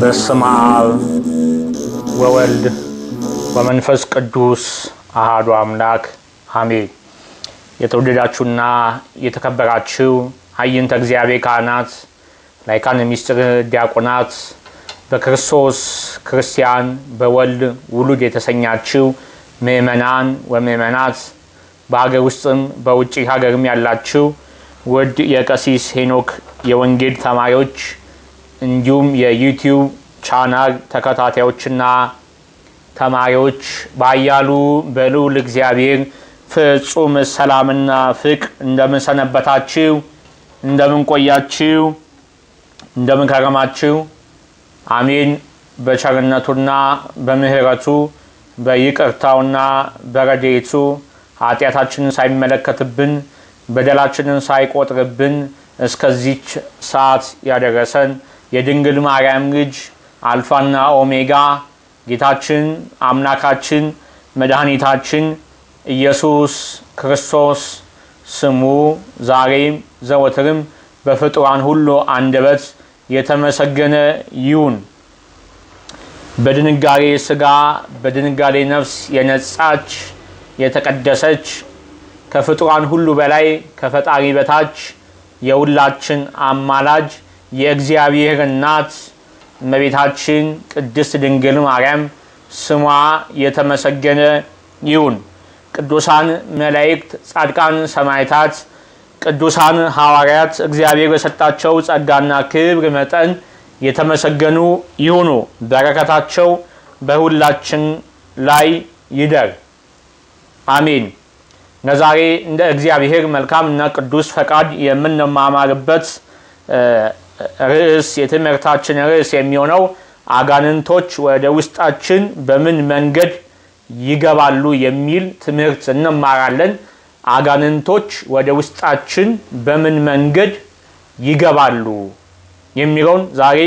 በስመ አብ ወወልድ ወመንፈስ ቅዱስ አሃዱ አምላክ አሜን። የተወደዳችሁና የተከበራችሁ ኃይንተ እግዚአብሔር ካህናት፣ ላይካን ሚስጥር ዲያቆናት፣ በክርስቶስ ክርስቲያን በወልድ ውሉድ የተሰኛችው ምእመናን ወምእመናት በሀገር ውስጥም በውጭ ሀገርም ያላችሁ ውድ የቀሲስ ሄኖክ የወንጌል ተማሪዎች እንዲሁም የዩቲዩብ ቻናል ተከታታዮችና ተማሪዎች ባያሉ በልዑል እግዚአብሔር ፍጹም ሰላምና ፍቅር እንደምን ሰነበታችሁ? እንደምን ቆያችሁ? እንደምን ከረማችሁ? አሜን። በቸርነቱና በምሕረቱ በይቅርታውና በረድኤቱ ኃጢአታችንን ሳይመለከትብን በደላችንን ሳይቆጥርብን እስከዚች ሰዓት ያደረሰን የድንግል ማርያም ልጅ አልፋና ኦሜጋ ጌታችን አምላካችን መድኃኒታችን ኢየሱስ ክርስቶስ ስሙ ዛሬም ዘወትርም በፍጡራን ሁሉ አንደበት የተመሰገነ ይሁን። በድንጋሌ ሥጋ በድንጋሌ ነፍስ የነጻች የተቀደሰች ከፍጡራን ሁሉ በላይ ከፈጣሪ በታች የሁላችን አማላጅ የእግዚአብሔር እናት እመቤታችን ቅድስት ድንግል ማርያም ስሟ የተመሰገነ ይሁን። ቅዱሳን መላእክት፣ ጻድቃን ሰማዕታት፣ ቅዱሳን ሐዋርያት እግዚአብሔር በሰጣቸው ጸጋና ክብር መጠን የተመሰገኑ ይሁኑ። በረከታቸው በሁላችን ላይ ይደር፣ አሜን። ለዛሬ እንደ እግዚአብሔር መልካም እና ቅዱስ ፈቃድ የምንማማርበት ርዕስ የትምህርታችን ርዕስ የሚሆነው አጋንንቶች ወደ ውስጣችን በምን መንገድ ይገባሉ የሚል ትምህርት እንማራለን። አጋንንቶች ወደ ውስጣችን በምን መንገድ ይገባሉ የሚለውን ዛሬ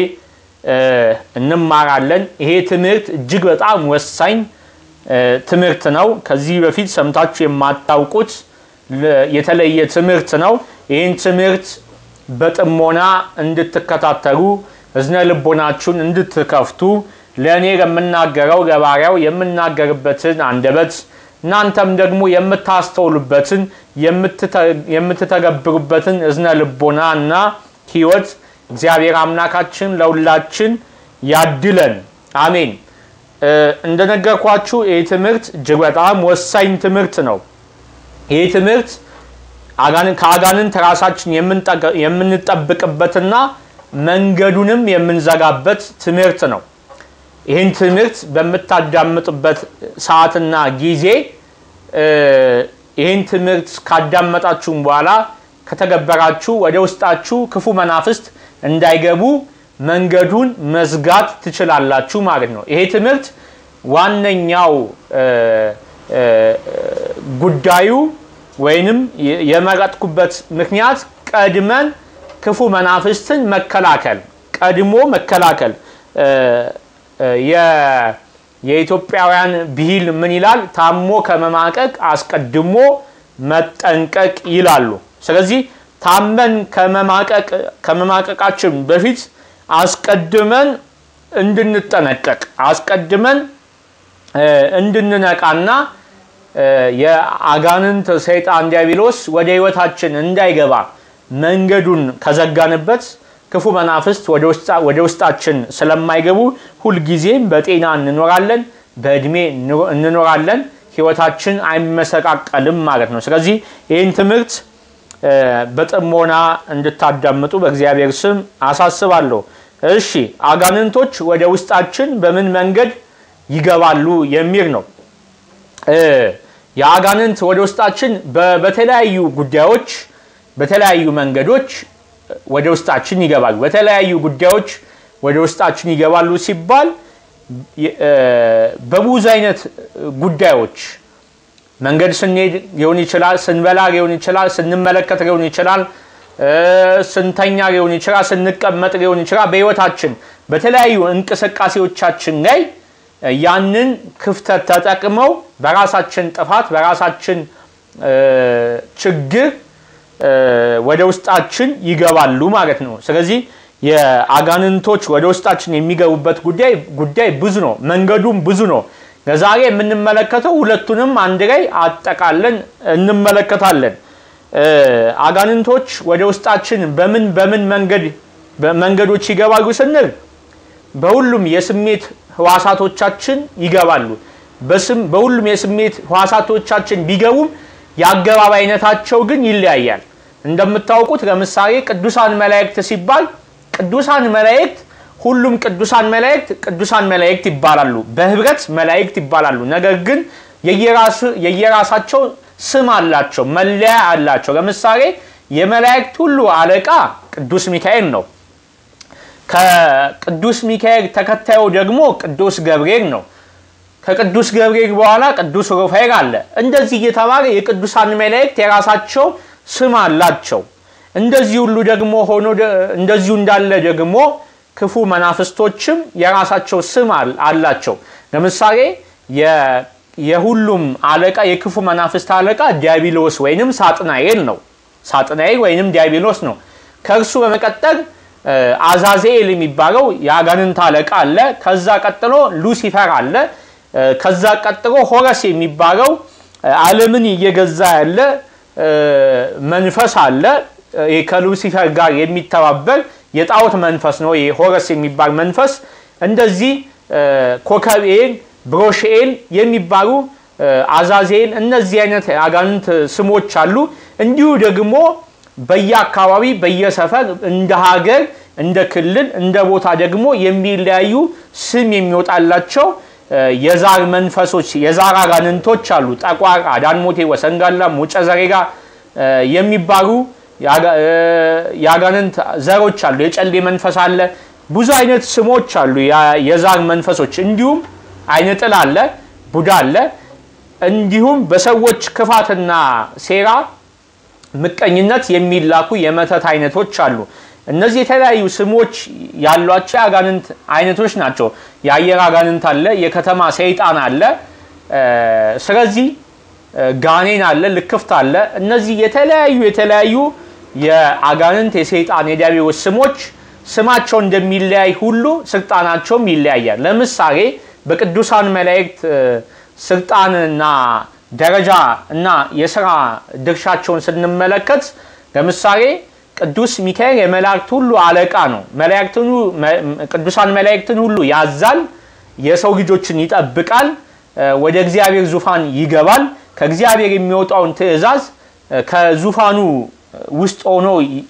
እንማራለን። ይሄ ትምህርት እጅግ በጣም ወሳኝ ትምህርት ነው። ከዚህ በፊት ሰምታችሁ የማታውቁት የተለየ ትምህርት ነው። ይህን ትምህርት በጥሞና እንድትከታተሉ እዝነ ልቦናችሁን እንድትከፍቱ ለእኔ የምናገረው ለባሪያው የምናገርበትን አንደበት እናንተም ደግሞ የምታስተውሉበትን የምትተገብሩበትን እዝነ ልቦና እና ሕይወት እግዚአብሔር አምላካችን ለሁላችን ያድለን። አሜን። እንደነገርኳችሁ ይህ ትምህርት እጅግ በጣም ወሳኝ ትምህርት ነው። ይህ ትምህርት ከአጋንንት ራሳችን የምንጠብቅበትና መንገዱንም የምንዘጋበት ትምህርት ነው። ይህን ትምህርት በምታዳምጡበት ሰዓትና ጊዜ ይህን ትምህርት ካዳመጣችሁም በኋላ ከተገበራችሁ ወደ ውስጣችሁ ክፉ መናፍስት እንዳይገቡ መንገዱን መዝጋት ትችላላችሁ ማለት ነው። ይሄ ትምህርት ዋነኛው ጉዳዩ ወይንም የመረጥኩበት ምክንያት ቀድመን ክፉ መናፍስትን መከላከል ቀድሞ መከላከል የኢትዮጵያውያን ብሂል ምን ይላል? ታሞ ከመማቀቅ አስቀድሞ መጠንቀቅ ይላሉ። ስለዚህ ታመን ከመማቀቃችን በፊት አስቀድመን እንድንጠነቀቅ አስቀድመን እንድንነቃና የአጋንንት ሰይጣን ዲያብሎስ ወደ ሕይወታችን እንዳይገባ መንገዱን ከዘጋንበት ክፉ መናፍስት ወደ ውስጣችን ስለማይገቡ ሁልጊዜም በጤና እንኖራለን፣ በእድሜ እንኖራለን፣ ሕይወታችን አይመሰቃቀልም ማለት ነው። ስለዚህ ይህን ትምህርት በጥሞና እንድታዳምጡ በእግዚአብሔር ስም አሳስባለሁ። እሺ፣ አጋንንቶች ወደ ውስጣችን በምን መንገድ ይገባሉ የሚል ነው። የአጋንንት ወደ ውስጣችን በተለያዩ ጉዳዮች በተለያዩ መንገዶች ወደ ውስጣችን ይገባሉ። በተለያዩ ጉዳዮች ወደ ውስጣችን ይገባሉ ሲባል በብዙ አይነት ጉዳዮች መንገድ ስንሄድ ሊሆን ይችላል፣ ስንበላ ሊሆን ይችላል፣ ስንመለከት ሊሆን ይችላል፣ ስንተኛ ሊሆን ይችላል፣ ስንቀመጥ ሊሆን ይችላል። በህይወታችን በተለያዩ እንቅስቃሴዎቻችን ላይ ያንን ክፍተት ተጠቅመው በራሳችን ጥፋት በራሳችን ችግር ወደ ውስጣችን ይገባሉ ማለት ነው። ስለዚህ የአጋንንቶች ወደ ውስጣችን የሚገቡበት ጉዳይ ጉዳይ ብዙ ነው። መንገዱም ብዙ ነው። ለዛሬ የምንመለከተው ሁለቱንም አንድ ላይ አጠቃለን እንመለከታለን። አጋንንቶች ወደ ውስጣችን በምን በምን መንገድ መንገዶች ይገባሉ ስንል በሁሉም የስሜት ህዋሳቶቻችን ይገባሉ። በስም በሁሉም የስሜት ህዋሳቶቻችን ቢገቡም የአገባብ አይነታቸው ግን ይለያያል። እንደምታውቁት ለምሳሌ ቅዱሳን መላእክት ሲባል ቅዱሳን መላእክት ሁሉም ቅዱሳን መላእክት ቅዱሳን መላእክት ይባላሉ፣ በህብረት መላእክት ይባላሉ። ነገር ግን የየራሳቸው ስም አላቸው፣ መለያ አላቸው። ለምሳሌ የመላእክት ሁሉ አለቃ ቅዱስ ሚካኤል ነው። ከቅዱስ ሚካኤል ተከታዩ ደግሞ ቅዱስ ገብርኤል ነው። ከቅዱስ ገብርኤል በኋላ ቅዱስ ሩፋኤል አለ። እንደዚህ እየተባለ የቅዱሳን መላእክት የራሳቸው ስም አላቸው። እንደዚህ ሁሉ ደግሞ ሆኖ እንደዚሁ እንዳለ ደግሞ ክፉ መናፍስቶችም የራሳቸው ስም አላቸው። ለምሳሌ የሁሉም አለቃ የክፉ መናፍስት አለቃ ዲያብሎስ ወይንም ሳጥናኤል ነው። ሳጥናኤል ወይንም ዲያብሎስ ነው። ከእርሱ በመቀጠል አዛዜል የሚባለው የአጋንንት አለቃ አለ። ከዛ ቀጥሎ ሉሲፈር አለ። ከዛ ቀጥሎ ሆረስ የሚባለው ዓለምን እየገዛ ያለ መንፈስ አለ። ከሉሲፈር ጋር የሚተባበር የጣዖት መንፈስ ነው። ሆረስ የሚባል መንፈስ እንደዚህ ኮከብኤል፣ ብሮሽኤል የሚባሉ አዛዜል፣ እነዚህ አይነት አጋንንት ስሞች አሉ። እንዲሁ ደግሞ በየአካባቢ በየሰፈር እንደ ሀገር እንደ ክልል እንደ ቦታ ደግሞ የሚለያዩ ስም የሚወጣላቸው የዛር መንፈሶች የዛር አጋንንቶች አሉ። ጠቋር፣ አዳንሞቴ፣ ወሰንጋላ፣ ሙጨ ዘሬጋ የሚባሉ የአጋንንት ዘሮች አሉ። የጨሌ መንፈስ አለ። ብዙ አይነት ስሞች አሉ የዛር መንፈሶች። እንዲሁም አይነጥል አለ፣ ቡዳ አለ። እንዲሁም በሰዎች ክፋትና ሴራ ምቀኝነት የሚላኩ የመተት አይነቶች አሉ። እነዚህ የተለያዩ ስሞች ያሏቸው የአጋንንት አይነቶች ናቸው። የአየር አጋንንት አለ፣ የከተማ ሰይጣን አለ። ስለዚህ ጋኔን አለ፣ ልክፍት አለ። እነዚህ የተለያዩ የተለያዩ የአጋንንት የሰይጣን የዲያብሎስ ስሞች ስማቸው እንደሚለያይ ሁሉ ስልጣናቸውም ይለያያል። ለምሳሌ በቅዱሳን መላእክት ስልጣንና ደረጃ እና የስራ ድርሻቸውን ስንመለከት ለምሳሌ ቅዱስ ሚካኤል የመላእክት ሁሉ አለቃ ነው። ቅዱሳን መላእክትን ሁሉ ያዛል፣ የሰው ልጆችን ይጠብቃል፣ ወደ እግዚአብሔር ዙፋን ይገባል። ከእግዚአብሔር የሚወጣውን ትእዛዝ ከዙፋኑ ውስጥ ሆኖ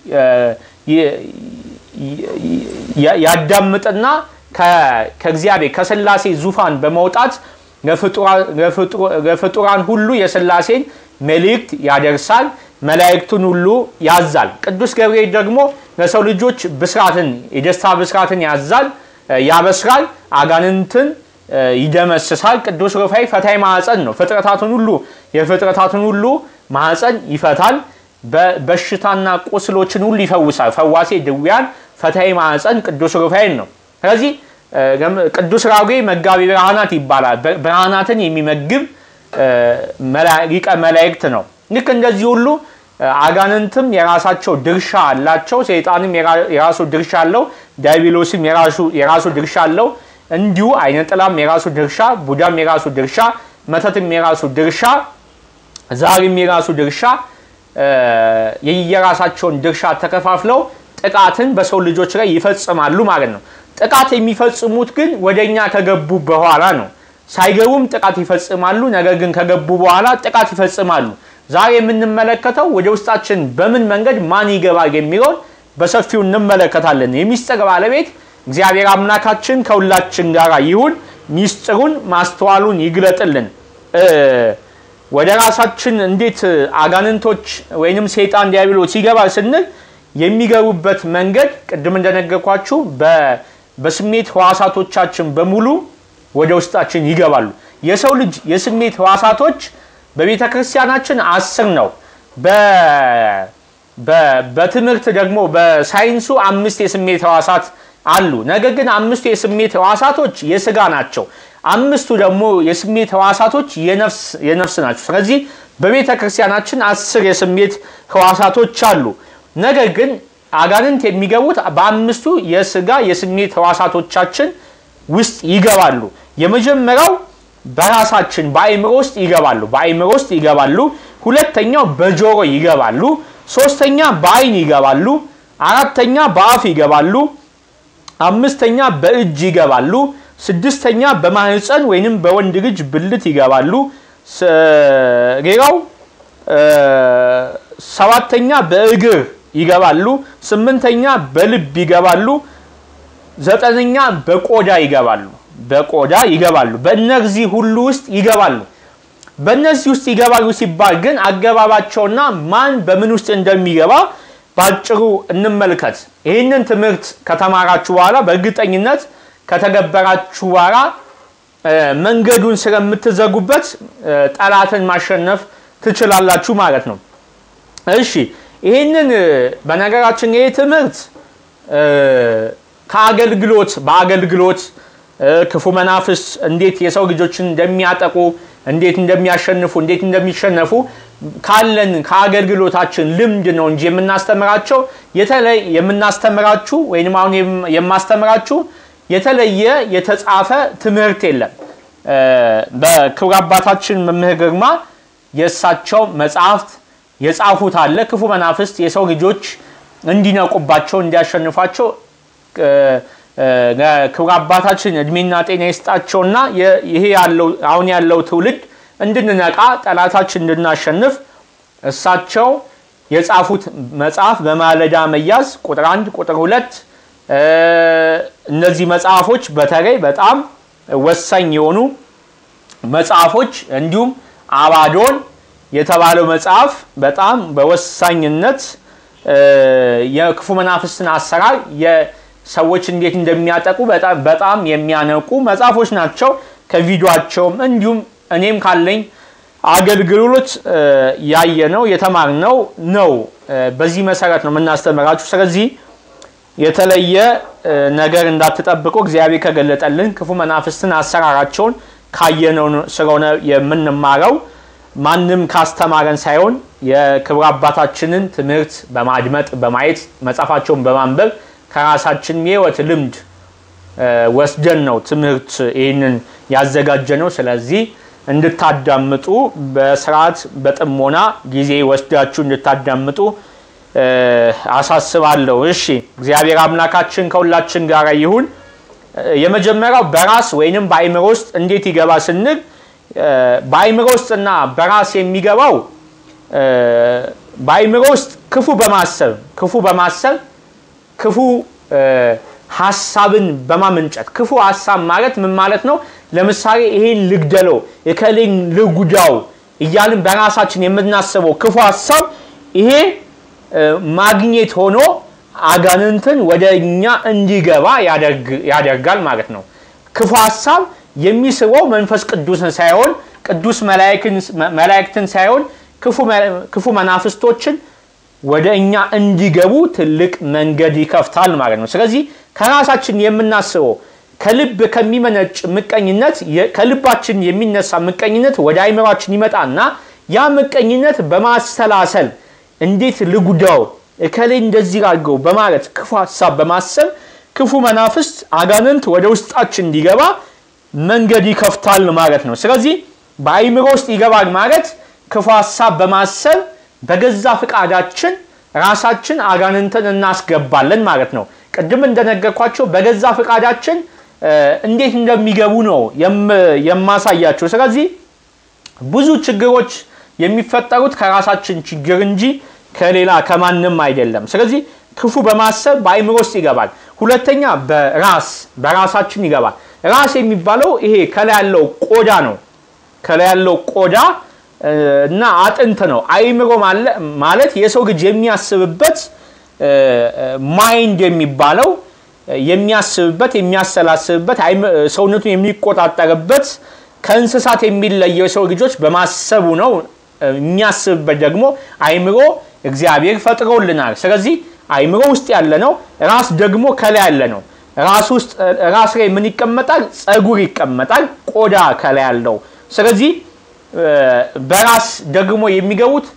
ያዳምጥና ከእግዚአብሔር ከስላሴ ዙፋን በመውጣት ለፍጡራን ሁሉ የስላሴን መልእክት ያደርሳል። መላእክቱን ሁሉ ያዛል። ቅዱስ ገብርኤል ደግሞ ለሰው ልጆች ብስራትን የደስታ ብስራትን ያዛል፣ ያበስራል፣ አጋንንትን ይደመስሳል። ቅዱስ ሩፋኤል ፈታይ ማዕፀን ነው። ፍጥረታትን ሁሉ የፍጥረታትን ሁሉ ማዕፀን ይፈታል። በሽታና ቁስሎችን ሁሉ ይፈውሳል። ፈዋሴ ድውያን ፈታይ ማዕፀን ቅዱስ ሩፋኤል ነው። ስለዚህ ቅዱስ ራጉኤል መጋቢ ብርሃናት ይባላል። ብርሃናትን የሚመግብ ሊቀ መላእክት ነው። ልክ እንደዚህ ሁሉ አጋንንትም የራሳቸው ድርሻ አላቸው። ሰይጣንም የራሱ ድርሻ አለው። ዲያብሎስም የራሱ ድርሻ አለው። እንዲሁ አይነ ጥላም የራሱ ድርሻ፣ ቡዳም የራሱ ድርሻ፣ መተትም የራሱ ድርሻ፣ ዛርም የራሱ ድርሻ የየራሳቸውን ድርሻ ተከፋፍለው ጥቃትን በሰው ልጆች ላይ ይፈጽማሉ ማለት ነው። ጥቃት የሚፈጽሙት ግን ወደኛ ከገቡ በኋላ ነው። ሳይገቡም ጥቃት ይፈጽማሉ። ነገር ግን ከገቡ በኋላ ጥቃት ይፈጽማሉ። ዛሬ የምንመለከተው ወደ ውስጣችን በምን መንገድ ማን ይገባል የሚለውን በሰፊው እንመለከታለን። የሚስጥር ባለቤት እግዚአብሔር አምላካችን ከሁላችን ጋር ይሁን። ሚስጥሩን ማስተዋሉን ይግለጥልን። ወደ ራሳችን እንዴት አጋንንቶች ወይንም ሰይጣን ዲያብሎስ ይገባል ስንል የሚገቡበት መንገድ ቅድም እንደነገርኳችሁ በስሜት ህዋሳቶቻችን በሙሉ ወደ ውስጣችን ይገባሉ። የሰው ልጅ የስሜት ህዋሳቶች በቤተ ክርስቲያናችን አስር ነው። በትምህርት ደግሞ በሳይንሱ አምስት የስሜት ህዋሳት አሉ። ነገር ግን አምስቱ የስሜት ህዋሳቶች የስጋ ናቸው። አምስቱ ደግሞ የስሜት ህዋሳቶች የነፍስ ናቸው። ስለዚህ በቤተ ክርስቲያናችን አስር የስሜት ህዋሳቶች አሉ። ነገር ግን አጋንንት የሚገቡት በአምስቱ የስጋ የስሜት ሕዋሳቶቻችን ውስጥ ይገባሉ። የመጀመሪያው በራሳችን በአእምሮ ውስጥ ይገባሉ። በአእምሮ ውስጥ ይገባሉ። ሁለተኛው በጆሮ ይገባሉ። ሶስተኛ በአይን ይገባሉ። አራተኛ በአፍ ይገባሉ። አምስተኛ በእጅ ይገባሉ። ስድስተኛ በማህፀን ወይንም በወንድ ልጅ ብልት ይገባሉ። ሌላው ሰባተኛ በእግር ይገባሉ። ስምንተኛ በልብ ይገባሉ። ዘጠነኛ በቆዳ ይገባሉ። በቆዳ ይገባሉ። በእነዚህ ሁሉ ውስጥ ይገባሉ። በእነዚህ ውስጥ ይገባሉ ሲባል ግን አገባባቸውና ማን በምን ውስጥ እንደሚገባ ባጭሩ እንመልከት። ይህንን ትምህርት ከተማራችሁ በኋላ በእርግጠኝነት ከተገበራችሁ በኋላ መንገዱን ስለምትዘጉበት ጠላትን ማሸነፍ ትችላላችሁ ማለት ነው። እሺ ይህንን በነገራችን ይህ ትምህርት ከአገልግሎት በአገልግሎት ክፉ መናፍስ እንዴት የሰው ልጆችን እንደሚያጠቁ እንዴት እንደሚያሸንፉ እንዴት እንደሚሸነፉ ካለን ከአገልግሎታችን ልምድ ነው እንጂ የምናስተምራቸው የተለይ የምናስተምራችሁ ወይም አሁን የማስተምራችሁ የተለየ የተጻፈ ትምህርት የለም። በክቡር አባታችን መምህር ግርማ የእሳቸው መጽሐፍት የጻፉት አለ። ክፉ መናፍስት የሰው ልጆች እንዲነቁባቸው እንዲያሸንፏቸው ክቡር አባታችን እድሜና ጤና ይስጣቸውና ይሄ ያለው አሁን ያለው ትውልድ እንድንነቃ ጠላታችን እንድናሸንፍ እሳቸው የጻፉት መጽሐፍ በማለዳ መያዝ ቁጥር አንድ ቁጥር ሁለት እነዚህ መጽሐፎች በተለይ በጣም ወሳኝ የሆኑ መጽሐፎች እንዲሁም አባዶን የተባለው መጽሐፍ በጣም በወሳኝነት የክፉ መናፍስትን አሰራር ሰዎች እንዴት እንደሚያጠቁ በጣም የሚያነቁ መጽሐፎች ናቸው። ከቪዲዮቸውም እንዲሁም እኔም ካለኝ አገልግሎት ያየነው የተማርነው ነው። በዚህ መሰረት ነው የምናስተምራችሁ። ስለዚህ የተለየ ነገር እንዳትጠብቁ እግዚአብሔር ከገለጠልን ክፉ መናፍስትን አሰራራቸውን ካየነው ስለሆነ የምንማረው ማንም ካስተማረን ሳይሆን የክብረ አባታችንን ትምህርት በማድመጥ በማየት መጽሐፋቸውን በማንበብ ከራሳችን የህይወት ልምድ ወስደን ነው ትምህርት ይህንን ያዘጋጀ ነው። ስለዚህ እንድታዳምጡ በስርዓት በጥሞና ጊዜ ወስዳችሁ እንድታዳምጡ አሳስባለሁ። እሺ፣ እግዚአብሔር አምላካችን ከሁላችን ጋር ይሁን። የመጀመሪያው በራስ ወይንም በአይምሮ ውስጥ እንዴት ይገባ ስንል በአይምሮ ውስጥና በራስ የሚገባው በአይምሮ ውስጥ ክፉ በማሰብ ክፉ በማሰብ ክፉ ሀሳብን በማመንጨት ክፉ ሀሳብ ማለት ምን ማለት ነው? ለምሳሌ ይሄን ልግደለው፣ እከሌን ልጉዳው እያልን በራሳችን የምናስበው ክፉ ሀሳብ ይሄ ማግኘት ሆኖ አጋንንትን ወደ እኛ እንዲገባ ያደርጋል ማለት ነው። ክፉ ሀሳብ የሚስበው መንፈስ ቅዱስን ሳይሆን ቅዱስ መላእክትን ሳይሆን ክፉ መናፍስቶችን ወደ እኛ እንዲገቡ ትልቅ መንገድ ይከፍታል ማለት ነው። ስለዚህ ከራሳችን የምናስበው ከልብ ከሚመነጭ ምቀኝነት ከልባችን የሚነሳ ምቀኝነት ወደ አይምሯችን ይመጣና ያ ምቀኝነት በማሰላሰል እንዴት ልጉዳው እከሌ እንደዚህ አድርገው በማለት ክፉ ሀሳብ በማሰብ ክፉ መናፍስት አጋንንት ወደ ውስጣችን እንዲገባ መንገድ ይከፍታል ማለት ነው። ስለዚህ በአይምሮ ውስጥ ይገባል ማለት ክፉ ሀሳብ በማሰብ በገዛ ፍቃዳችን ራሳችን አጋንንትን እናስገባለን ማለት ነው። ቅድም እንደነገርኳቸው በገዛ ፍቃዳችን እንዴት እንደሚገቡ ነው የማሳያቸው። ስለዚህ ብዙ ችግሮች የሚፈጠሩት ከራሳችን ችግር እንጂ ከሌላ ከማንም አይደለም። ስለዚህ ክፉ በማሰብ በአይምሮ ውስጥ ይገባል። ሁለተኛ በራስ በራሳችን ይገባል። ራስ የሚባለው ይሄ ከላይ ያለው ቆዳ ነው። ከላይ ያለው ቆዳ እና አጥንት ነው። አይምሮ ማለት የሰው ልጅ የሚያስብበት ማይንድ የሚባለው የሚያስብበት የሚያሰላስብበት ሰውነቱን የሚቆጣጠርበት ከእንስሳት የሚለየው የሰው ልጆች በማሰቡ ነው። የሚያስብበት ደግሞ አይምሮ እግዚአብሔር ፈጥሮልናል። ስለዚህ አይምሮ ውስጥ ያለ ነው። ራስ ደግሞ ከላይ ያለ ነው። ራስ ውስጥ ራስ ላይ ምን ይቀመጣል? ጸጉር ይቀመጣል። ቆዳ ከላይ ያለው። ስለዚህ በራስ ደግሞ የሚገቡት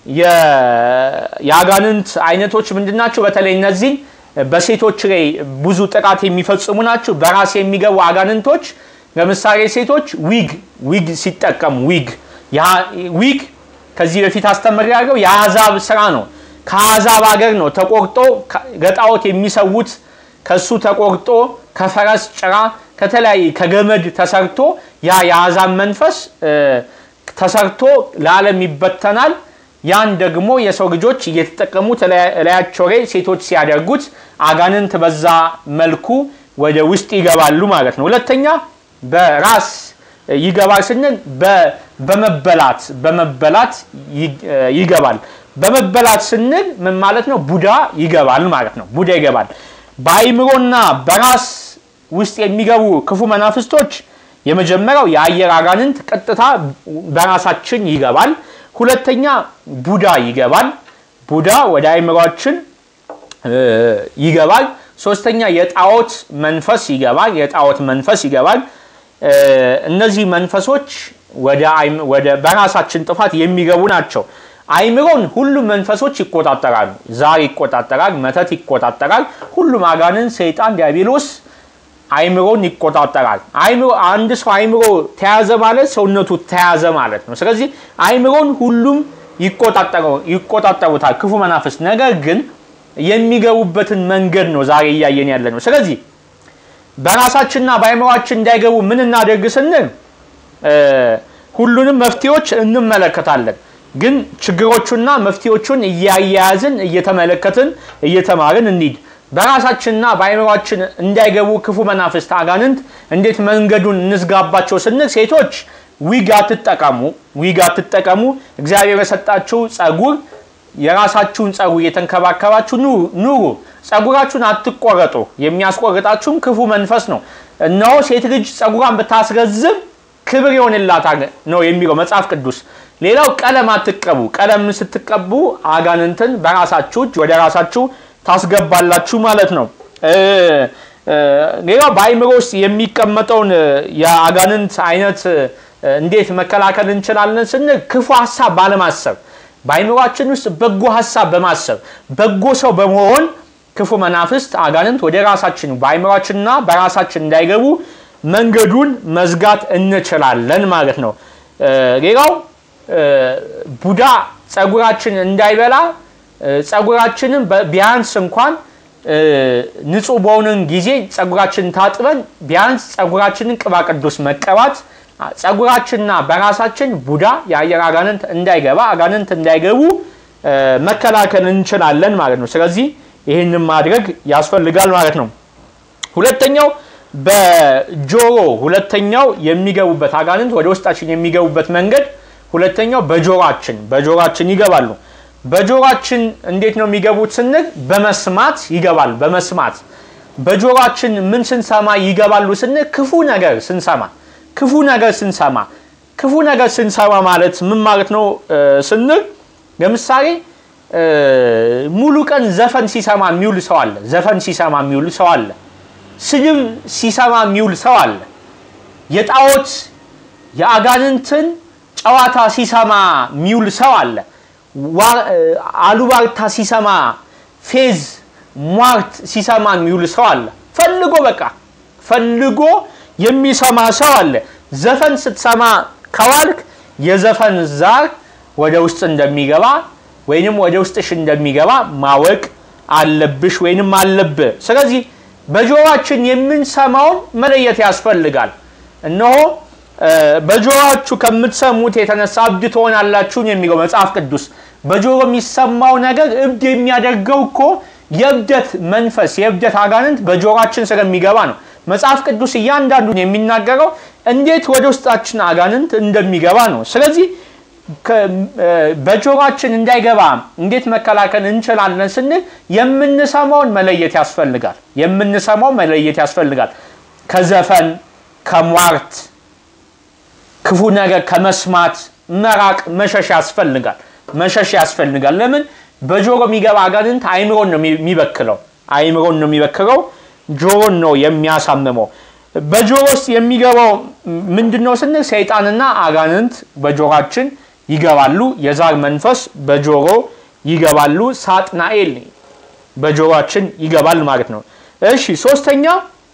የአጋንንት አይነቶች ምንድን ናቸው? በተለይ እነዚህ በሴቶች ላይ ብዙ ጥቃት የሚፈጽሙ ናቸው። በራስ የሚገቡ አጋንንቶች ለምሳሌ ሴቶች ዊግ ዊግ ሲጠቀሙ ዊግ ዊግ ከዚህ በፊት አስተምር ያለው የአሕዛብ ስራ ነው። ከአሕዛብ ሀገር ነው ተቆርጦ ለጣዖት የሚሰዉት ከሱ ተቆርጦ ከፈረስ ጭራ ከተለያየ ከገመድ ተሰርቶ ያ የአሕዛብ መንፈስ ተሰርቶ ለዓለም ይበተናል። ያን ደግሞ የሰው ልጆች እየተጠቀሙ እላያቸው ላይ ሴቶች ሲያደርጉት አጋንንት በዛ መልኩ ወደ ውስጥ ይገባሉ ማለት ነው። ሁለተኛ በራስ ይገባል ስንል በመበላት በመበላት ይገባል። በመበላት ስንል ምን ማለት ነው? ቡዳ ይገባል ማለት ነው። ቡዳ ይገባል። በአይምሮና በራስ ውስጥ የሚገቡ ክፉ መናፍስቶች የመጀመሪያው የአየር አጋንንት ቀጥታ በራሳችን ይገባል። ሁለተኛ ቡዳ ይገባል። ቡዳ ወደ አይምሯችን ይገባል። ሶስተኛ የጣዖት መንፈስ ይገባል። የጣዖት መንፈስ ይገባል። እነዚህ መንፈሶች ወደ በራሳችን ጥፋት የሚገቡ ናቸው። አይምሮን ሁሉም መንፈሶች ይቆጣጠራሉ። ዛር ይቆጣጠራል፣ መተት ይቆጣጠራል። ሁሉም አጋንን፣ ሰይጣን፣ ዲያብሎስ አይምሮን ይቆጣጠራል። አይምሮ አንድ ሰው አይምሮ ተያዘ ማለት ሰውነቱ ተያዘ ማለት ነው። ስለዚህ አይምሮን ሁሉም ይቆጣጠሩታል ክፉ መናፍስት። ነገር ግን የሚገቡበትን መንገድ ነው ዛሬ እያየን ያለ ነው። ስለዚህ በራሳችንና በአይምሯችን እንዳይገቡ ምን እናደርግ ስንል ሁሉንም መፍትሄዎች እንመለከታለን። ግን ችግሮቹና መፍትሄዎቹን እያያያዝን እየተመለከትን እየተማርን እንሂድ። በራሳችንና በአይምሯችን እንዳይገቡ ክፉ መናፍስት አጋንንት እንዴት መንገዱን እንዝጋባቸው ስንል ሴቶች ዊግ አትጠቀሙ፣ ዊግ አትጠቀሙ። እግዚአብሔር የሰጣችሁ ጸጉር የራሳችሁን ጸጉር እየተንከባከባችሁ ኑሩ። ጸጉራችሁን አትቆረጡ። የሚያስቆርጣችሁም ክፉ መንፈስ ነው። እነሆ ሴት ልጅ ጸጉሯን ብታስረዝም ክብር ይሆንላታል ነው የሚለው መጽሐፍ ቅዱስ። ሌላው ቀለም አትቀቡ። ቀለም ስትቀቡ አጋንንትን በራሳችሁ እጅ ወደ ራሳችሁ ታስገባላችሁ ማለት ነው። ሌላው በአይምሮ ውስጥ የሚቀመጠውን የአጋንንት አይነት እንዴት መከላከል እንችላለን ስንል ክፉ ሀሳብ ባለማሰብ በአይምሯችን ውስጥ በጎ ሀሳብ በማሰብ በጎ ሰው በመሆን ክፉ መናፍስት አጋንንት ወደ ራሳችን በአይምሯችንና በራሳችን እንዳይገቡ መንገዱን መዝጋት እንችላለን ማለት ነው። ሌላው ቡዳ ጸጉራችን እንዳይበላ ጸጉራችንን ቢያንስ እንኳን ንጹህ በሆንን ጊዜ ጸጉራችንን ታጥበን ቢያንስ ጸጉራችንን ቅባ ቅዱስ መቀባት ጸጉራችንና በራሳችን ቡዳ የአየር አጋንንት እንዳይገባ አጋንንት እንዳይገቡ መከላከል እንችላለን ማለት ነው። ስለዚህ ይህንን ማድረግ ያስፈልጋል ማለት ነው። ሁለተኛው በጆሮ ሁለተኛው የሚገቡበት አጋንንት ወደ ውስጣችን የሚገቡበት መንገድ ሁለተኛው በጆሮአችን በጆሮአችን ይገባሉ። በጆሮአችን እንዴት ነው የሚገቡት ስንል በመስማት ይገባል። በመስማት በጆሮአችን ምን ስንሰማ ይገባሉ ስንል ክፉ ነገር ስንሰማ ክፉ ነገር ስንሰማ ክፉ ነገር ስንሰማ ማለት ምን ማለት ነው ስንል ለምሳሌ ሙሉ ቀን ዘፈን ሲሰማ የሚውል ሰው አለ። ዘፈን ሲሰማ የሚውል ሰው አለ። ስድብ ሲሰማ የሚውል ሰው አለ። የጣዖት የአጋንንትን ጨዋታ ሲሰማ የሚውል ሰው አለ። አሉባልታ ሲሰማ፣ ፌዝ ሟርት ሲሰማ የሚውል ሰው አለ። ፈልጎ በቃ ፈልጎ የሚሰማ ሰው አለ። ዘፈን ስትሰማ ከዋልክ የዘፈን ዛር ወደ ውስጥ እንደሚገባ ወይንም ወደ ውስጥሽ እንደሚገባ ማወቅ አለብሽ ወይንም አለብህ። ስለዚህ በጆሮአችን የምንሰማውን መለየት ያስፈልጋል። እነሆ በጆሮአችሁ ከምትሰሙት የተነሳ እብድ ትሆናላችሁ የሚለው መጽሐፍ ቅዱስ። በጆሮ የሚሰማው ነገር እብድ የሚያደርገው እኮ የእብደት መንፈስ የእብደት አጋንንት በጆሮአችን ስለሚገባ ነው። መጽሐፍ ቅዱስ እያንዳንዱን የሚናገረው እንዴት ወደ ውስጣችን አጋንንት እንደሚገባ ነው። ስለዚህ በጆሮአችን እንዳይገባ እንዴት መከላከል እንችላለን ስንል የምንሰማውን መለየት ያስፈልጋል። የምንሰማው መለየት ያስፈልጋል። ከዘፈን ከሟርት ክፉ ነገር ከመስማት መራቅ መሸሽ ያስፈልጋል። መሸሽ ያስፈልጋል። ለምን በጆሮ የሚገባ አጋንንት አይምሮን ነው የሚበክለው። አይምሮን ነው የሚበክለው። ጆሮን ነው የሚያሳምመው። በጆሮ ውስጥ የሚገባው ምንድን ነው ስንል ሰይጣንና አጋንንት በጆሮአችን ይገባሉ። የዛር መንፈስ በጆሮ ይገባሉ። ሳጥናኤል በጆሮአችን ይገባል ማለት ነው። እሺ ሶስተኛ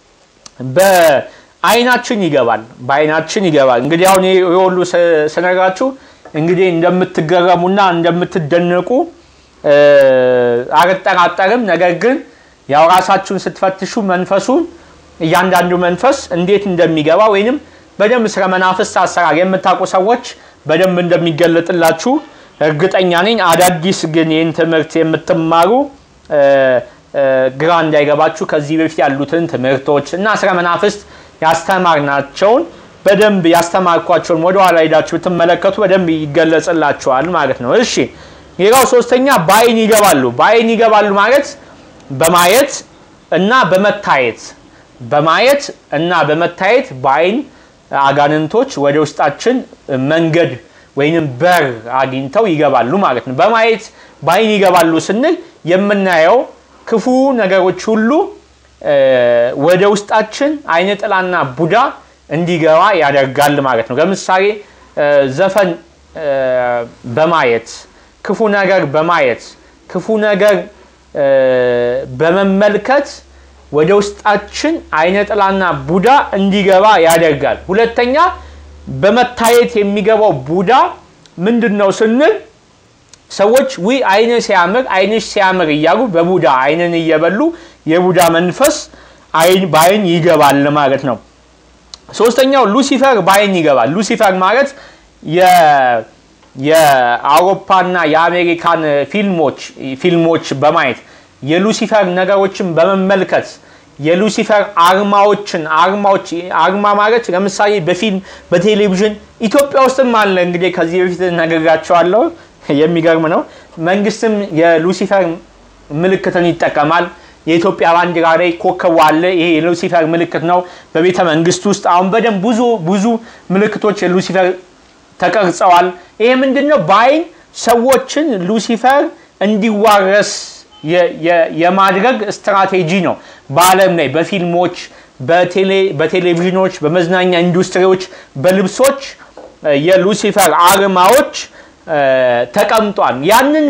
በአይናችን ይገባል። በአይናችን ይገባል። እንግዲህ አሁን ይሄ ሁሉ ስነግራችሁ እንግዲህ እንደምትገረሙና እንደምትደነቁ አልጠራጠርም። ነገር ግን ያው ራሳችሁን ስትፈትሹ መንፈሱን እያንዳንዱ መንፈስ እንዴት እንደሚገባ ወይንም በደንብ ስለ መናፍስት አሰራር የምታውቁ ሰዎች በደንብ እንደሚገለጥላችሁ እርግጠኛ ነኝ። አዳዲስ ግን ይህን ትምህርት የምትማሩ ግራ እንዳይገባችሁ ከዚህ በፊት ያሉትን ትምህርቶች እና ስለ መናፍስት ያስተማርናቸውን በደንብ ያስተማርኳቸውን ወደኋላ ሄዳችሁ ብትመለከቱ በደንብ ይገለጽላችኋል ማለት ነው። እሺ ሌላው ሶስተኛ በአይን ይገባሉ። በአይን ይገባሉ ማለት በማየት እና በመታየት በማየት እና በመታየት በአይን አጋንንቶች ወደ ውስጣችን መንገድ ወይንም በር አግኝተው ይገባሉ ማለት ነው። በማየት በአይን ይገባሉ ስንል የምናየው ክፉ ነገሮች ሁሉ ወደ ውስጣችን አይነ ጥላና ቡዳ እንዲገባ ያደርጋል ማለት ነው። ለምሳሌ ዘፈን በማየት ክፉ ነገር በማየት ክፉ ነገር በመመልከት ወደ ውስጣችን አይነ ጥላና ቡዳ እንዲገባ ያደርጋል። ሁለተኛ በመታየት የሚገባው ቡዳ ምንድን ነው ስንል ሰዎች ዊ አይነ ሲያምር አይንሽ ሲያምር እያሉ በቡዳ አይንን እየበሉ የቡዳ መንፈስ በአይን ይገባል ማለት ነው። ሶስተኛው ሉሲፈር በአይን ይገባል። ሉሲፈር ማለት የአውሮፓና የአሜሪካን ፊልሞች ፊልሞች በማየት የሉሲፈር ነገሮችን በመመልከት የሉሲፈር አርማዎችን አርማዎች አርማ ማለት ለምሳሌ በፊልም በቴሌቪዥን ኢትዮጵያ ውስጥም አለ። እንግዲህ ከዚህ በፊት ነግሬያቸዋለሁ። የሚገርም ነው። መንግስትም የሉሲፈር ምልክትን ይጠቀማል። የኢትዮጵያ ባንዲራ ላይ ኮከቡ አለ። ይሄ የሉሲፈር ምልክት ነው። በቤተ መንግስት ውስጥ አሁን በደንብ ብዙ ብዙ ምልክቶች የሉሲፈር ተቀርጸዋል። ይሄ ምንድን ነው? በአይን ሰዎችን ሉሲፈር እንዲዋረስ የማድረግ ስትራቴጂ ነው። በዓለም ላይ በፊልሞች፣ በቴሌቪዥኖች፣ በመዝናኛ ኢንዱስትሪዎች፣ በልብሶች የሉሲፈር አርማዎች ተቀምጧል። ያንን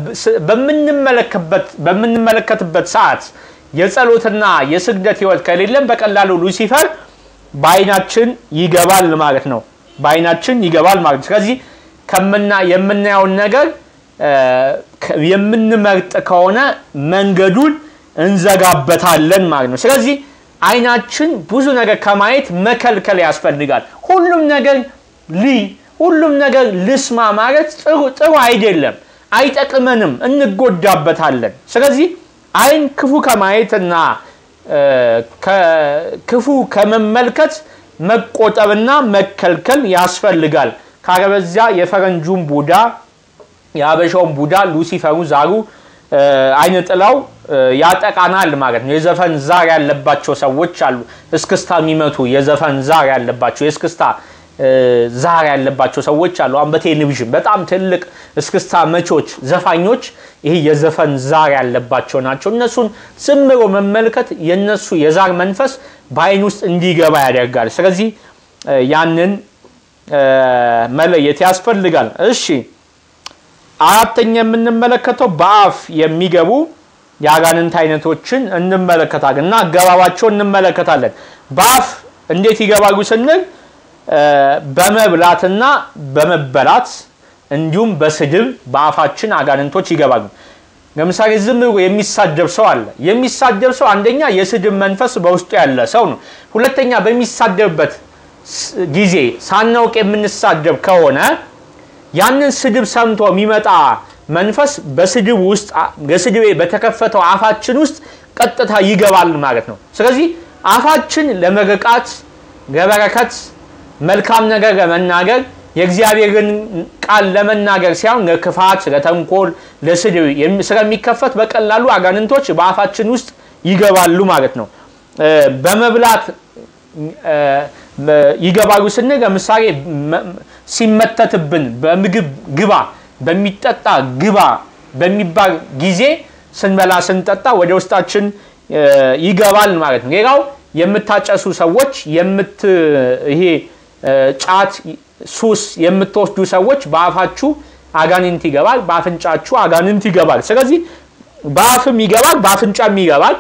በምንመለከትበት ሰዓት የጸሎትና የስግደት ህይወት ከሌለን በቀላሉ ሉሲፈር በአይናችን ይገባል ማለት ነው። በአይናችን ይገባል ማለት ነው። ስለዚህ ከምና የምናየውን ነገር የምንመርጥ ከሆነ መንገዱን እንዘጋበታለን ማለት ነው። ስለዚህ አይናችን ብዙ ነገር ከማየት መከልከል ያስፈልጋል። ሁሉም ነገር ልይ ሁሉም ነገር ልስማ ማለት ጥሩ ጥሩ አይደለም፣ አይጠቅመንም፣ እንጎዳበታለን። ስለዚህ አይን ክፉ ከማየትና ክፉ ከመመልከት መቆጠብና መከልከል ያስፈልጋል። ካለበዚያ የፈረንጁን ቡዳ የአበሻውን ቡዳ ሉሲፈሩ ዛሩ አይነ ጥላው ያጠቃናል ማለት ነው። የዘፈን ዛር ያለባቸው ሰዎች አሉ። እስክስታ የሚመቱ የዘፈን ዛር ያለባቸው የእስክስታ ዛር ያለባቸው ሰዎች አሉ። አሁን በቴሌቪዥን በጣም ትልቅ እስክስታ መቾች፣ ዘፋኞች ይሄ የዘፈን ዛር ያለባቸው ናቸው። እነሱን ዝም ብሎ መመልከት የነሱ የዛር መንፈስ በአይን ውስጥ እንዲገባ ያደርጋል። ስለዚህ ያንን መለየት ያስፈልጋል። እሺ አራተኛ የምንመለከተው በአፍ የሚገቡ የአጋንንት አይነቶችን እንመለከታለን እና አገባባቸውን እንመለከታለን። በአፍ እንዴት ይገባሉ ስንል በመብላትና በመበላት እንዲሁም በስድብ በአፋችን አጋንንቶች ይገባሉ። ለምሳሌ ዝም ብሎ የሚሳደብ ሰው አለ። የሚሳደብ ሰው አንደኛ የስድብ መንፈስ በውስጡ ያለ ሰው ነው። ሁለተኛ በሚሳደብበት ጊዜ ሳናውቅ የምንሳደብ ከሆነ ያንን ስድብ ሰምቶ የሚመጣ መንፈስ በስድብ ውስጥ ለስድቤ በተከፈተው አፋችን ውስጥ ቀጥታ ይገባል ማለት ነው። ስለዚህ አፋችን ለመርቃት፣ ለበረከት፣ መልካም ነገር ለመናገር የእግዚአብሔርን ቃል ለመናገር ሳይሆን ለክፋት፣ ለተንኮል፣ ለስድብ ስለሚከፈት በቀላሉ አጋንንቶች በአፋችን ውስጥ ይገባሉ ማለት ነው። በመብላት ይገባሉ ስንል ለምሳሌ ሲመተትብን በምግብ ግባ፣ በሚጠጣ ግባ በሚባል ጊዜ ስንበላ ስንጠጣ ወደ ውስጣችን ይገባል ማለት ነው። ሌላው የምታጨሱ ሰዎች የምት ይሄ ጫት ሱስ የምትወስዱ ሰዎች በአፋችሁ አጋንንት ይገባል፣ በአፍንጫችሁ አጋንንት ይገባል። ስለዚህ በአፍም ይገባል፣ በአፍንጫም ይገባል።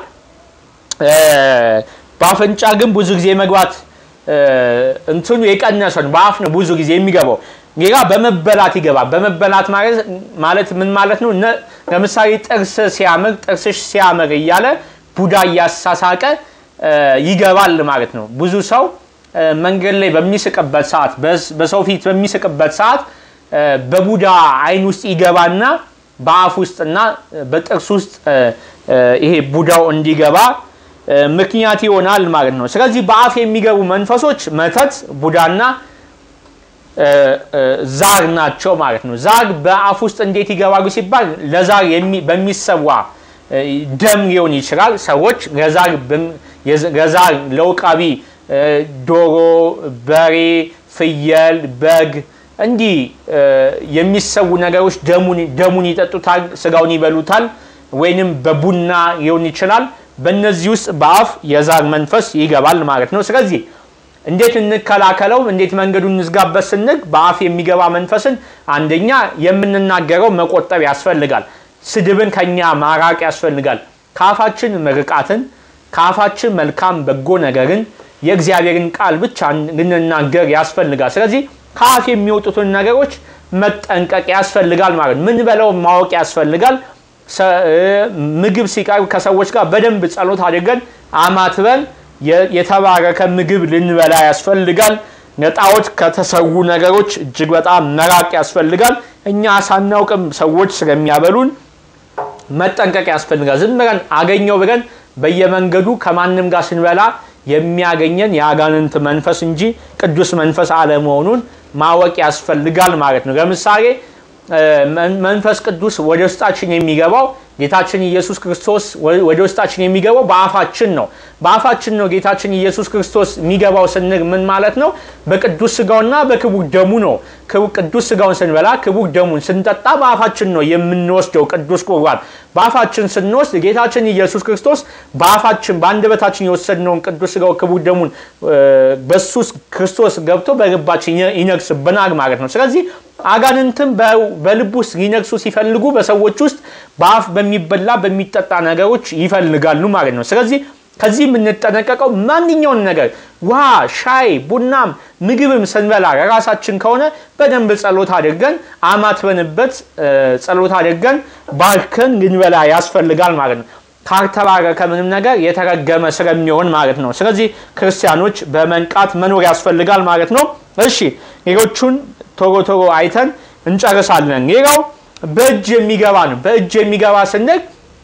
በአፍንጫ ግን ብዙ ጊዜ መግባት እንትኑ የቀነሰ ነው። በአፍ ነው ብዙ ጊዜ የሚገባው። ሌላ በመበላት ይገባል። በመበላት ማለት ምን ማለት ነው? ለምሳሌ ጥርስ ሲያምር ጥርስሽ ሲያምር እያለ ቡዳ እያሳሳቀ ይገባል ማለት ነው። ብዙ ሰው መንገድ ላይ በሚስቅበት ሰዓት፣ በሰው ፊት በሚስቅበት ሰዓት በቡዳ አይን ውስጥ ይገባና በአፍ ውስጥና በጥርስ ውስጥ ይሄ ቡዳው እንዲገባ ምክንያት ይሆናል ማለት ነው። ስለዚህ በአፍ የሚገቡ መንፈሶች መተት፣ ቡዳና ዛር ናቸው ማለት ነው። ዛር በአፍ ውስጥ እንዴት ይገባሉ ሲባል ለዛር በሚሰዋ ደም ሊሆን ይችላል። ሰዎች ለዛር ለውቃቢ ዶሮ፣ በሬ፣ ፍየል፣ በግ እንዲህ የሚሰዉ ነገሮች ደሙን ይጠጡታል፣ ስጋውን ይበሉታል፣ ወይንም በቡና ሊሆን ይችላል። በእነዚህ ውስጥ በአፍ የዛር መንፈስ ይገባል ማለት ነው። ስለዚህ እንዴት እንከላከለው? እንዴት መንገዱን እንዝጋበት ስንል በአፍ የሚገባ መንፈስን አንደኛ የምንናገረው መቆጠብ ያስፈልጋል። ስድብን ከኛ ማራቅ ያስፈልጋል። ከአፋችን ምርቃትን፣ ከአፋችን መልካም በጎ ነገርን፣ የእግዚአብሔርን ቃል ብቻ ልንናገር ያስፈልጋል። ስለዚህ ከአፍ የሚወጡትን ነገሮች መጠንቀቅ ያስፈልጋል ማለት ምን በለው ማወቅ ያስፈልጋል። ምግብ ሲቀርብ ከሰዎች ጋር በደንብ ጸሎት አድርገን አማትበን የተባረከ ምግብ ልንበላ ያስፈልጋል። ለጣዖት ከተሰዉ ነገሮች እጅግ በጣም መራቅ ያስፈልጋል። እኛ ሳናውቅም ሰዎች ስለሚያበሉን መጠንቀቅ ያስፈልጋል። ዝም ብለን አገኘው ብለን በየመንገዱ ከማንም ጋር ስንበላ የሚያገኘን የአጋንንት መንፈስ እንጂ ቅዱስ መንፈስ አለመሆኑን ማወቅ ያስፈልጋል ማለት ነው። ለምሳሌ መንፈስ ቅዱስ ወደ ውስጣችን የሚገባው ጌታችን ኢየሱስ ክርስቶስ ወደ ውስጣችን የሚገባው በአፋችን ነው። በአፋችን ነው ጌታችን ኢየሱስ ክርስቶስ የሚገባው ስንል ምን ማለት ነው? በቅዱስ ስጋውና በክቡር ደሙ ነው። ቅዱስ ስጋውን ስንበላ ክቡር ደሙን ስንጠጣ በአፋችን ነው የምንወስደው ቅዱስ ቁርባን። በአፋችን ስንወስድ ጌታችን ኢየሱስ ክርስቶስ በአፋችን በአንደበታችን የወሰድነውን ቅዱስ ስጋው ክቡር ደሙን በሱ ክርስቶስ ገብቶ በልባችን ይነግስብናል ማለት ነው። ስለዚህ አጋንንትም በልብ ውስጥ ሊነግሱ ሲፈልጉ በሰዎች ውስጥ በአፍ በሚበላ በሚጠጣ ነገሮች ይፈልጋሉ ማለት ነው። ስለዚህ ከዚህ የምንጠነቀቀው ማንኛውን ነገር ውሃ፣ ሻይ፣ ቡናም ምግብም ስንበላ ለራሳችን ከሆነ በደንብ ጸሎት አድርገን አማትበንበት ጸሎት አድርገን ባርከን ልንበላ ያስፈልጋል ማለት ነው። ካልተባረከ ምንም ነገር የተረገመ ስለሚሆን ማለት ነው። ስለዚህ ክርስቲያኖች በመንቃት መኖር ያስፈልጋል ማለት ነው። እሺ ሌሎቹን ቶሎ ቶሎ አይተን እንጨርሳለን። ሌላው በእጅ የሚገባ ነው። በእጅ የሚገባ ስንል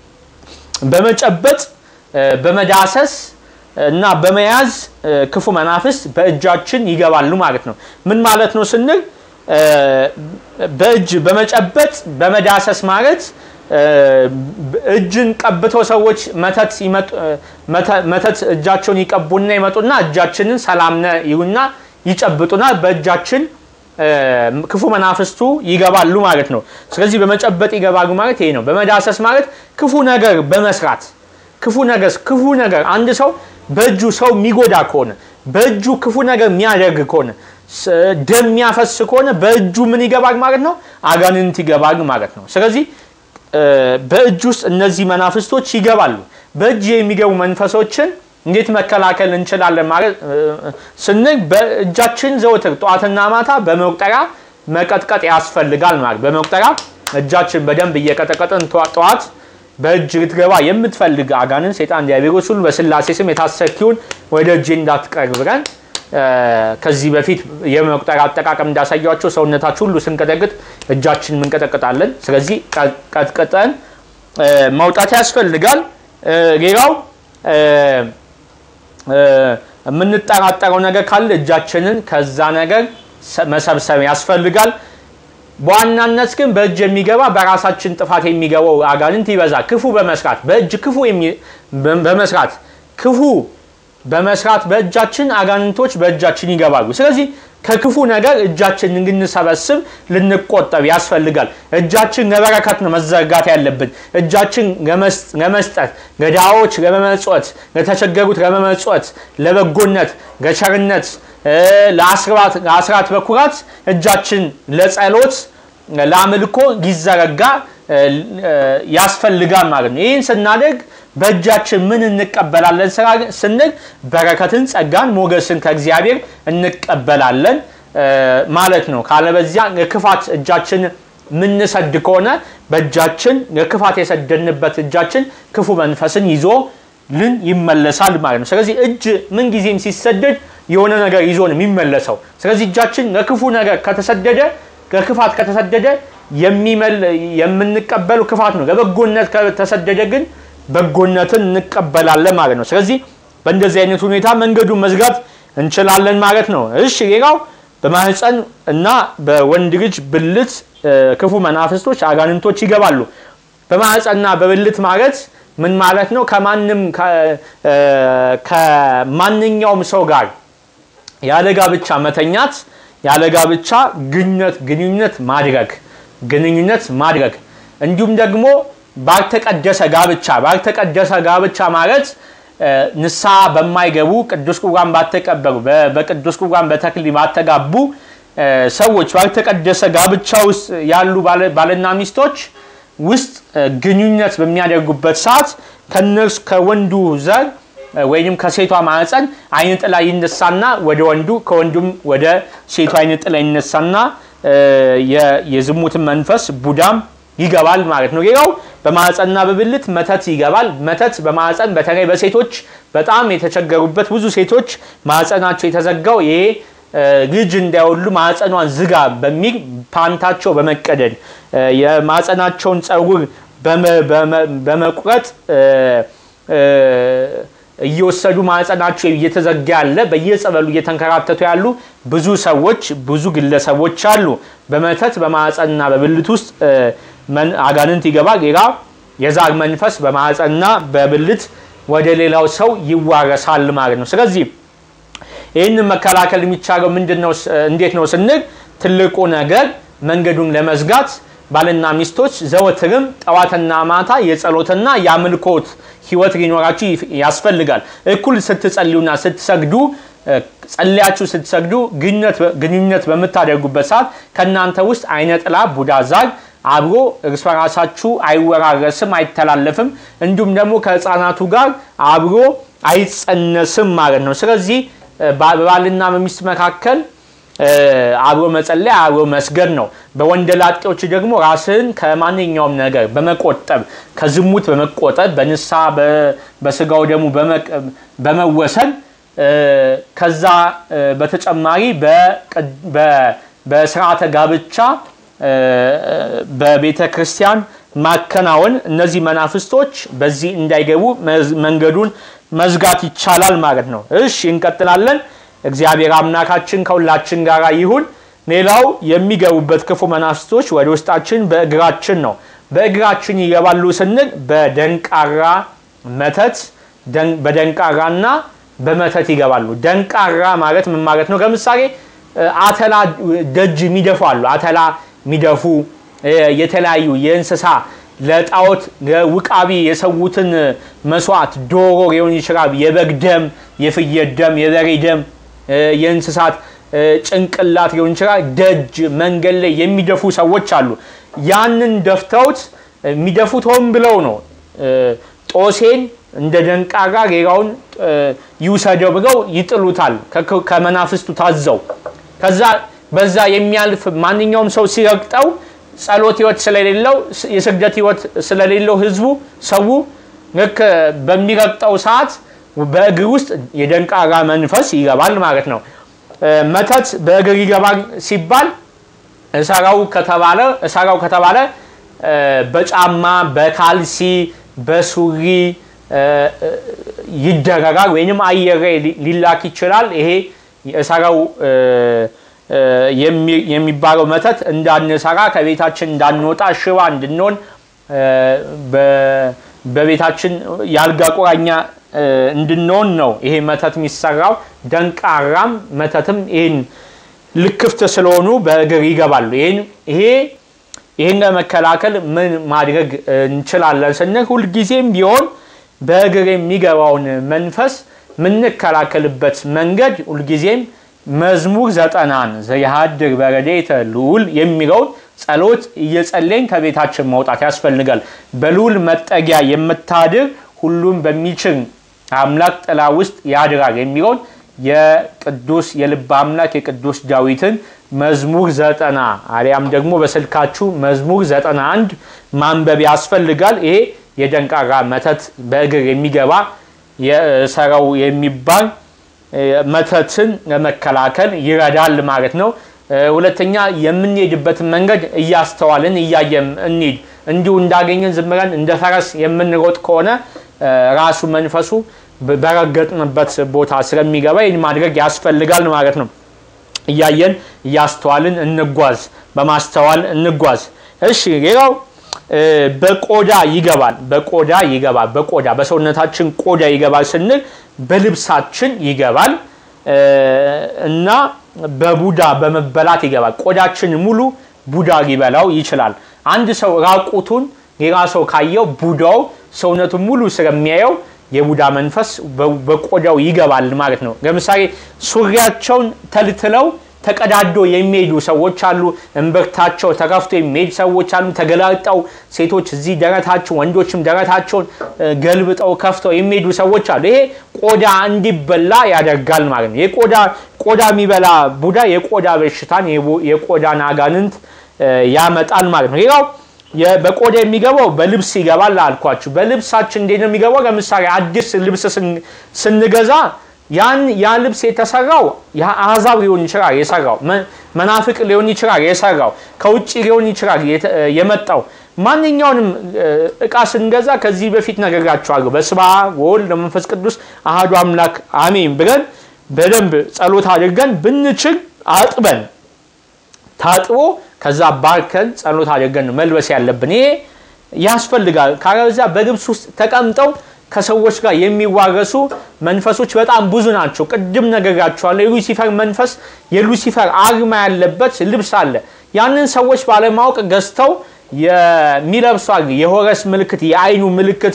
በመጨበጥ በመዳሰስ እና በመያዝ ክፉ መናፍስት በእጃችን ይገባሉ ማለት ነው። ምን ማለት ነው ስንል በእጅ በመጨበጥ በመዳሰስ ማለት እጅን ቀብተው ሰዎች መተት እጃቸውን ይቀቡና ይመጡና እጃችንን ሰላምነ ይሉና ይጨብጡና በእጃችን ክፉ መናፍስቱ ይገባሉ ማለት ነው። ስለዚህ በመጨበጥ ይገባሉ ማለት ይሄ ነው። በመዳሰስ ማለት ክፉ ነገር በመስራት ክፉ ነገር ክፉ ነገር አንድ ሰው በእጁ ሰው የሚጎዳ ከሆነ በእጁ ክፉ ነገር የሚያደርግ ከሆነ ደም የሚያፈስ ከሆነ በእጁ ምን ይገባል ማለት ነው? አጋንንት ይገባል ማለት ነው። ስለዚህ በእጅ ውስጥ እነዚህ መናፍስቶች ይገባሉ። በእጅ የሚገቡ መንፈሶችን እንዴት መከላከል እንችላለን ማለት ስንል በእጃችን ዘውትር ጠዋትና ማታ በመቁጠሪያ መቀጥቀጥ ያስፈልጋል ማለት በመቁጠሪያ እጃችን በደንብ እየቀጠቀጥን ጠዋት በእጅ ልትገባ የምትፈልግ አጋንን ሰይጣን ዲያብሎስ ሁሉ በስላሴ ስም የታሰኪውን ወደ እጅ እንዳትቀርብ ብለን ከዚህ በፊት የመቁጠሪያ አጠቃቀም እንዳሳያቸው ሰውነታችን ሁሉ ስንቀጠቅጥ እጃችን እንቀጠቅጣለን። ስለዚህ ቀጥቅጠን መውጣት ያስፈልጋል። ሌላው የምንጠራጠረው ነገር ካለ እጃችንን ከዛ ነገር መሰብሰብ ያስፈልጋል። በዋናነት ግን በእጅ የሚገባ በራሳችን ጥፋት የሚገባው አጋንንት ይበዛል። ክፉ በመስራት በእጅ ክፉ በመስራት ክፉ በመስራት በእጃችን አጋንንቶች በእጃችን ይገባሉ። ስለዚህ ከክፉ ነገር እጃችን እንድንሰበስብ ልንቆጠብ ያስፈልጋል። እጃችን ለበረከት ነው መዘርጋት ያለብን። እጃችን ለመስጠት፣ ለድሃዎች ለመመጽወት፣ ለተቸገሩት ለመመጽወት፣ ለበጎነት፣ ለቸርነት፣ ለአስራት በኩራት እጃችን ለጸሎት፣ ለአምልኮ ሊዘረጋ ያስፈልጋል ማለት ነው። ይህን ስናደርግ በእጃችን ምን እንቀበላለን ስንል በረከትን፣ ጸጋን፣ ሞገስን ከእግዚአብሔር እንቀበላለን ማለት ነው። ካለበዚያ ለክፋት እጃችን ምንሰድ ከሆነ በእጃችን ለክፋት የሰደንበት እጃችን ክፉ መንፈስን ይዞ ልን ይመለሳል ማለት ነው። ስለዚህ እጅ ምንጊዜም ሲሰደድ የሆነ ነገር ይዞ ነው የሚመለሰው። ስለዚህ እጃችን ለክፉ ነገር ከተሰደደ ለክፋት ከተሰደደ የምንቀበሉ ክፋት ነው። ለበጎነት ከተሰደደ ግን በጎነትን እንቀበላለን ማለት ነው። ስለዚህ በእንደዚህ አይነት ሁኔታ መንገዱን መዝጋት እንችላለን ማለት ነው። እሺ ሌላው በማህፀን እና በወንድ ልጅ ብልት ክፉ መናፍስቶች አጋንንቶች ይገባሉ። በማህፀንና በብልት ማለት ምን ማለት ነው? ከማንም ከማንኛውም ሰው ጋር ያለ ጋብቻ መተኛት፣ ያለ ጋብቻ ግንኙነት ግንኙነት ማድረግ ግንኙነት ማድረግ እንዲሁም ደግሞ ባልተቀደሰ ጋብቻ ባልተቀደሰ ጋብቻ ማለት ንስሐ በማይገቡ ቅዱስ ቁርባን ባልተቀበሉ በቅዱስ ቁርባን በተክሊል ባልተጋቡ ሰዎች ባልተቀደሰ ጋብቻ ውስጥ ያሉ ባልና ሚስቶች ውስጥ ግንኙነት በሚያደርጉበት ሰዓት ከነርሱ ከወንዱ ዘር ወይም ከሴቷ ማህፀን አይነ ጥላ ይነሳና ወደ ወንዱ ከወንዱም ወደ ሴቷ አይነ ጥላ ይነሳና የዝሙትን መንፈስ ቡዳም ይገባል ማለት ነው። ሌላው በማህፀንና በብልት መተት ይገባል። መተት በማህፀን በተለይ በሴቶች በጣም የተቸገሩበት ብዙ ሴቶች ማህፀናቸው የተዘጋው ይሄ ልጅ እንዳይወሉ ማህፀኗን ዝጋ በሚል ፓንታቸው በመቀደድ የማህፀናቸውን ፀጉር በመቁረጥ እየወሰዱ ማህፀናቸው እየተዘጋ ያለ በየጸበሉ እየተንከራተቱ ያሉ ብዙ ሰዎች ብዙ ግለሰቦች አሉ። በመተት በማህፀንና በብልት ውስጥ አጋንንት ይገባል። ሌላ የዛር መንፈስ በማህፀንና በብልት ወደ ሌላው ሰው ይዋረሳል ማለት ነው። ስለዚህ ይህንን መከላከል የሚቻለው ምንድን ነው? እንዴት ነው ስንል ትልቁ ነገር መንገዱን ለመዝጋት ባልና ሚስቶች ዘወትርም ጠዋትና ማታ የጸሎትና የአምልኮት ህይወት ሊኖራችሁ ያስፈልጋል። እኩል ስትጸልዩና ስትሰግዱ ጸልያችሁ ስትሰግዱ ግንኙነት በምታደርጉበት ሰዓት ከእናንተ ውስጥ አይነ ጥላ ቡዳ ዛር አብሮ እርስ በራሳችሁ አይወራረስም፣ አይተላለፍም። እንዲሁም ደግሞ ከህፃናቱ ጋር አብሮ አይጸነስም ማለት ነው። ስለዚህ በባልና በሚስት መካከል አብሮ መጸለይ አብሮ መስገድ ነው። በወንደላጤዎች ደግሞ ራስህን ከማንኛውም ነገር በመቆጠብ ከዝሙት በመቆጠብ በንስሐ በስጋው ደግሞ በመወሰን ከዛ በተጨማሪ በስርዓተ ጋብቻ በቤተ ክርስቲያን ማከናወን እነዚህ መናፍስቶች በዚህ እንዳይገቡ መንገዱን መዝጋት ይቻላል ማለት ነው። እሺ እንቀጥላለን። እግዚአብሔር አምላካችን ከሁላችን ጋር ይሁን። ሌላው የሚገቡበት ክፉ መናፍስቶች ወደ ውስጣችን በእግራችን ነው። በእግራችን ይገባሉ ስንል በደንቃራ መተት በደንቃራና በመተት ይገባሉ። ደንቃራ ማለት ምን ማለት ነው? ለምሳሌ አተላ ደጅ የሚደፉ አሉ። አተላ የሚደፉ የተለያዩ የእንስሳ ለጣዖት ውቃቢ የሰዉትን መስዋዕት ዶሮ ሊሆን ይችላል፣ የበግ ደም፣ የፍየል ደም፣ የበሬ ደም፣ የእንስሳት ጭንቅላት ሊሆን ይችላል። ደጅ መንገድ ላይ የሚደፉ ሰዎች አሉ። ያንን ደፍተውት የሚደፉት ሆን ብለው ነው። ጦሴን እንደ ደንቃራ ሌላውን ይውሰደው ብለው ይጥሉታል፣ ከመናፍስቱ ታዘው። ከዛ በዛ የሚያልፍ ማንኛውም ሰው ሲረግጠው ጸሎት ህይወት ስለሌለው የስግደት ህይወት ስለሌለው ህዝቡ ሰው ልክ በሚረግጠው ሰዓት በእግር ውስጥ የደንቃራ መንፈስ ይገባል ማለት ነው። መተት በእግር ይገባል ሲባል እሰራው ከተባለ እሰራው ከተባለ በጫማ በካልሲ በሱሪ ይደረጋል ወይንም አየር ሊላክ ይችላል። ይሄ እሰራው የሚባለው መተት እንዳንሰራ ከቤታችን እንዳንወጣ ሽባ እንድንሆን በቤታችን የአልጋ ቁራኛ እንድንሆን ነው ይሄ መተት የሚሰራው። ደንቃራም መተትም ይህን ልክፍት ስለሆኑ በእግር ይገባሉ። ይሄ ይህን ለመከላከል ምን ማድረግ እንችላለን ስንል ሁልጊዜም ቢሆን በእግር የሚገባውን መንፈስ የምንከላከልበት መንገድ ሁልጊዜም መዝሙር ዘጠናን ዘያሃድር በረድኤተ ልዑል የሚለውን ጸሎት እየጸለይን ከቤታችን መውጣት ያስፈልጋል። በልዑል መጠጊያ የምታድር ሁሉም በሚችል አምላክ ጥላ ውስጥ ያድራል የሚለውን የቅዱስ የልብ አምላክ የቅዱስ ዳዊትን መዝሙር ዘጠና አሊያም ደግሞ በስልካችሁ መዝሙር ዘጠና አንድ ማንበብ ያስፈልጋል። ይሄ የደንቃራ መተት በእግር የሚገባ የሰረው የሚባል መተትን ለመከላከል ይረዳል ማለት ነው። ሁለተኛ የምንሄድበትን መንገድ እያስተዋልን እያየን እንሂድ። እንዲሁ እንዳገኘን ዝም ብለን እንደ ፈረስ የምንሮጥ ከሆነ ራሱ መንፈሱ በረገጥንበት ቦታ ስለሚገባ ይህን ማድረግ ያስፈልጋል ማለት ነው። እያየን እያስተዋልን እንጓዝ፣ በማስተዋል እንጓዝ። እሺ ሌላው በቆዳ ይገባል። በቆዳ ይገባል። በቆዳ በሰውነታችን ቆዳ ይገባል ስንል በልብሳችን ይገባል እና በቡዳ በመበላት ይገባል። ቆዳችን ሙሉ ቡዳ ሊበላው ይችላል። አንድ ሰው ራቁቱን ሌላ ሰው ካየው ቡዳው ሰውነቱን ሙሉ ስለሚያየው የቡዳ መንፈስ በቆዳው ይገባል ማለት ነው። ለምሳሌ ሱሪያቸውን ተልትለው ተቀዳዶ የሚሄዱ ሰዎች አሉ። እምብርታቸው ተከፍቶ የሚሄድ ሰዎች አሉ። ተገላጠው ሴቶች እዚህ ደረታቸው፣ ወንዶችም ደረታቸውን ገልብጠው ከፍተው የሚሄዱ ሰዎች አሉ። ይሄ ቆዳ እንዲበላ ያደርጋል ማለት ነው። የቆዳ ቆዳ የሚበላ ቡዳ የቆዳ በሽታን የቆዳን አጋንንት ያመጣል ማለት ነው። ሌላው በቆዳ የሚገባው በልብስ ይገባል አልኳችሁ። በልብሳችን እንዴት ነው የሚገባው? ለምሳሌ አዲስ ልብስ ስንገዛ ያን ያ ልብስ የተሰራው አሕዛብ ሊሆን ይችላል የሰራው መናፍቅ ሊሆን ይችላል የሰራው ከውጭ ሊሆን ይችላል የመጣው ማንኛውንም እቃ ስንገዛ ከዚህ በፊት ነግሬያችኋለሁ። በስመ አብ ወወልድ ወመንፈስ ቅዱስ አሐዱ አምላክ አሜን ብለን በደንብ ጸሎት አድርገን ብንችል አጥበን ታጥቦ ከዛ ባርከን ጸሎት አድርገን ነው መልበስ ያለብን። ይሄ ያስፈልጋል። ካለበዛ በልብስ ውስጥ ተቀምጠው ከሰዎች ጋር የሚዋረሱ መንፈሶች በጣም ብዙ ናቸው። ቅድም ነግሬያችኋለሁ። የሉሲፈር መንፈስ የሉሲፈር አርማ ያለበት ልብስ አለ። ያንን ሰዎች ባለማወቅ ገዝተው የሚለብሱ አሉ። የሆረስ ምልክት፣ የአይኑ ምልክት፣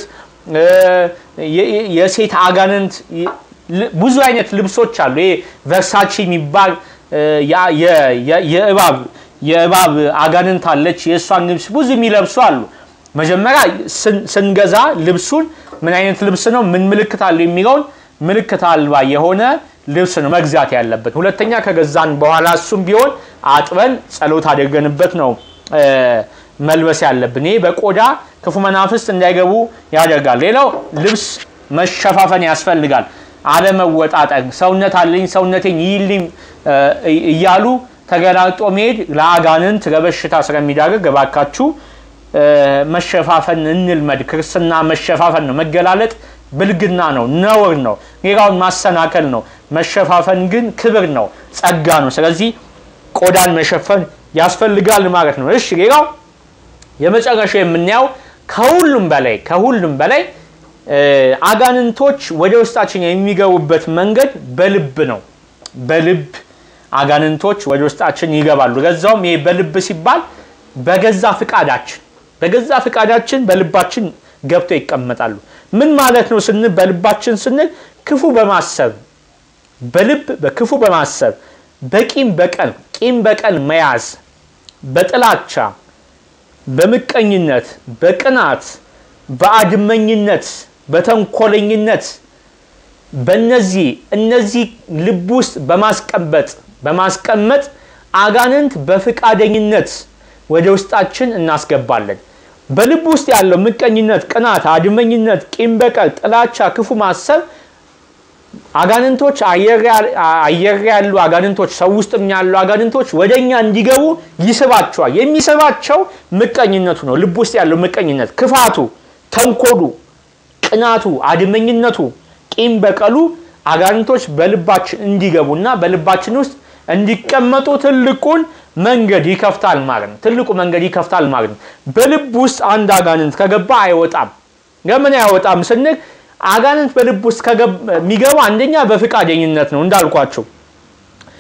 የሴት አጋንንት ብዙ አይነት ልብሶች አሉ። ይሄ ቨርሳቺ የሚባል የእባብ የእባብ አጋንንት አለች። የእሷን ልብስ ብዙ የሚለብሱ አሉ። መጀመሪያ ስንገዛ ልብሱን ምን አይነት ልብስ ነው፣ ምን ምልክት አለው የሚለውን ምልክት አልባ የሆነ ልብስ ነው መግዛት ያለበት። ሁለተኛ ከገዛን በኋላ እሱም ቢሆን አጥበን ጸሎት አድርገንበት ነው መልበስ ያለብን። ይህ በቆዳ ክፉ መናፍስት እንዳይገቡ ያደርጋል። ሌላው ልብስ መሸፋፈን ያስፈልጋል። አለመወጣጠር፣ ሰውነት አለኝ ሰውነቴን ይልኝ እያሉ ተገላጦ መሄድ ለአጋንንት ለበሽታ ስለሚዳርግ እባካችሁ መሸፋፈን እንልመድ። ክርስትና መሸፋፈን ነው። መገላለጥ ብልግና ነው፣ ነውር ነው፣ ሌላውን ማሰናከል ነው። መሸፋፈን ግን ክብር ነው፣ ጸጋ ነው። ስለዚህ ቆዳን መሸፈን ያስፈልጋል ማለት ነው። እሺ ሌላው የመጨረሻው የምናየው ከሁሉም በላይ ከሁሉም በላይ አጋንንቶች ወደ ውስጣችን የሚገቡበት መንገድ በልብ ነው። በልብ አጋንንቶች ወደ ውስጣችን ይገባሉ። ገዛውም ይሄ በልብ ሲባል በገዛ ፍቃዳችን በገዛ ፍቃዳችን በልባችን ገብተው ይቀመጣሉ። ምን ማለት ነው ስንል በልባችን ስንል ክፉ በማሰብ በልብ በክፉ በማሰብ በቂም በቀል ቂም በቀል መያዝ፣ በጥላቻ፣ በምቀኝነት፣ በቅናት፣ በአድመኝነት፣ በተንኮለኝነት በእነዚህ እነዚህ ልብ ውስጥ በማስቀመጥ በማስቀመጥ አጋንንት በፍቃደኝነት ወደ ውስጣችን እናስገባለን። በልብ ውስጥ ያለው ምቀኝነት፣ ቅናት፣ አድመኝነት፣ ቂም በቀል፣ ጥላቻ፣ ክፉ ማሰብ አጋንንቶች አየር ያሉ አጋንንቶች ሰው ውስጥም ያሉ አጋንንቶች ወደ እኛ እንዲገቡ ይስባቸዋል። የሚስባቸው ምቀኝነቱ ነው። ልብ ውስጥ ያለው ምቀኝነት፣ ክፋቱ፣ ተንኮሉ፣ ቅናቱ፣ አድመኝነቱ፣ ቂም በቀሉ አጋንንቶች በልባችን እንዲገቡና በልባችን ውስጥ እንዲቀመጡ ትልቁን መንገድ ይከፍታል ማለት ነው። ትልቁ መንገድ ይከፍታል ማለት ነው። በልብ ውስጥ አንድ አጋንንት ከገባ አይወጣም። ለምን አይወጣም ስንል አጋንንት በልብ ውስጥ የሚገባ አንደኛ በፍቃደኝነት ነው እንዳልኳቸው።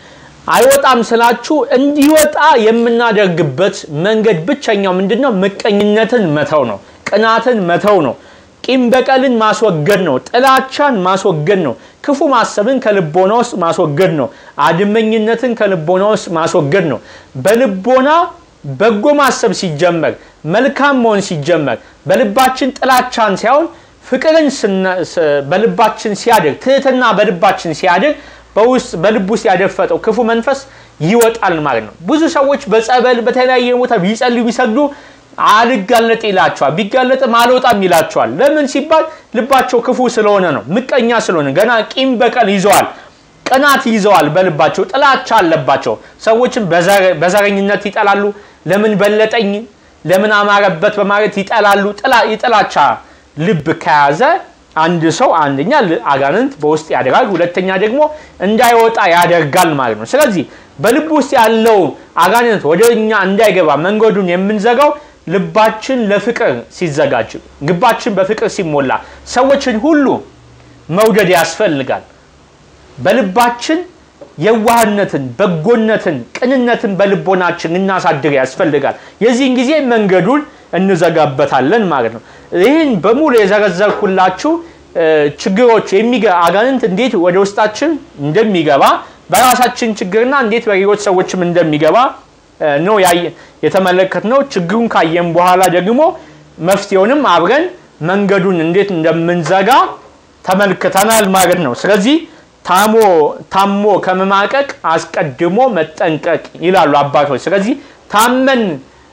አይወጣም ስላችሁ እንዲወጣ የምናደርግበት መንገድ ብቸኛው ምንድን ነው? ምቀኝነትን መተው ነው። ቅናትን መተው ነው። ቂም በቀልን ማስወገድ ነው። ጥላቻን ማስወገድ ነው። ክፉ ማሰብን ከልቦና ውስጥ ማስወገድ ነው። አድመኝነትን ከልቦና ውስጥ ማስወገድ ነው። በልቦና በጎ ማሰብ ሲጀመር፣ መልካም መሆን ሲጀመር፣ በልባችን ጥላቻን ሳይሆን ፍቅርን በልባችን ሲያድር፣ ትህትና በልባችን ሲያድር በውስጥ በልብ ውስጥ ያደፈጠው ክፉ መንፈስ ይወጣል ማለት ነው። ብዙ ሰዎች በጸበል በተለያየ ቦታ ቢጸልዩ ቢሰግዱ አልጋለጥ ይላቸዋል። ቢጋለጥም አልወጣም ይላቸዋል። ለምን ሲባል ልባቸው ክፉ ስለሆነ ነው። ምቀኛ ስለሆነ ገና ቂም በቀል ይዘዋል፣ ቅናት ይዘዋል። በልባቸው ጥላቻ አለባቸው። ሰዎችን በዘረኝነት ይጠላሉ። ለምን በለጠኝ፣ ለምን አማረበት በማለት ይጠላሉ። የጥላቻ ልብ ከያዘ አንድ ሰው አንደኛ አጋንንት በውስጥ ያደርጋል፣ ሁለተኛ ደግሞ እንዳይወጣ ያደርጋል ማለት ነው። ስለዚህ በልብ ውስጥ ያለው አጋንንት ወደ እኛ እንዳይገባ መንገዱን የምንዘጋው ልባችን ለፍቅር ሲዘጋጅ፣ ልባችን በፍቅር ሲሞላ፣ ሰዎችን ሁሉ መውደድ ያስፈልጋል። በልባችን የዋህነትን፣ በጎነትን፣ ቅንነትን በልቦናችን እናሳድር ያስፈልጋል። የዚህን ጊዜ መንገዱን እንዘጋበታለን ማለት ነው። ይህን በሙሉ የዘረዘርኩላችሁ ችግሮች አጋንንት እንዴት ወደ ውስጣችን እንደሚገባ በራሳችን ችግርና እንዴት በሌሎች ሰዎችም እንደሚገባ ነው የተመለከትነው። ችግሩን ካየን በኋላ ደግሞ መፍትሄውንም አብረን መንገዱን እንዴት እንደምንዘጋ ተመልክተናል ማለት ነው። ስለዚህ ታሞ ታሞ ከመማቀቅ አስቀድሞ መጠንቀቅ ይላሉ አባቶች። ስለዚህ ታመን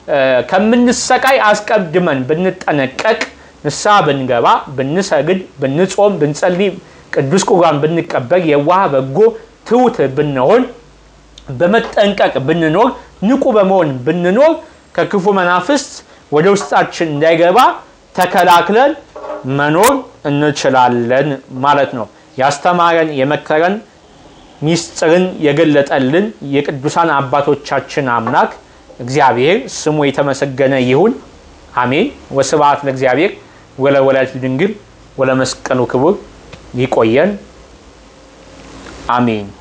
ከምንሰቃይ አስቀድመን ብንጠነቀቅ፣ ንስሐ ብንገባ፣ ብንሰግድ፣ ብንጾም፣ ብንጸልይ፣ ቅዱስ ቁርባን ብንቀበል፣ የዋህ በጎ ትሑት ብንሆን፣ በመጠንቀቅ ብንኖር፣ ንቁ በመሆን ብንኖር ከክፉ መናፍስት ወደ ውስጣችን እንዳይገባ ተከላክለን መኖር እንችላለን ማለት ነው። ያስተማረን የመከረን ሚስጥርን የገለጠልን የቅዱሳን አባቶቻችን አምላክ እግዚአብሔር ስሙ የተመሰገነ ይሁን። አሜን። ወስብሐት ለእግዚአብሔር ወለወላዲቱ ድንግል ወለመስቀሉ ክቡር። ይቆየን። አሜን።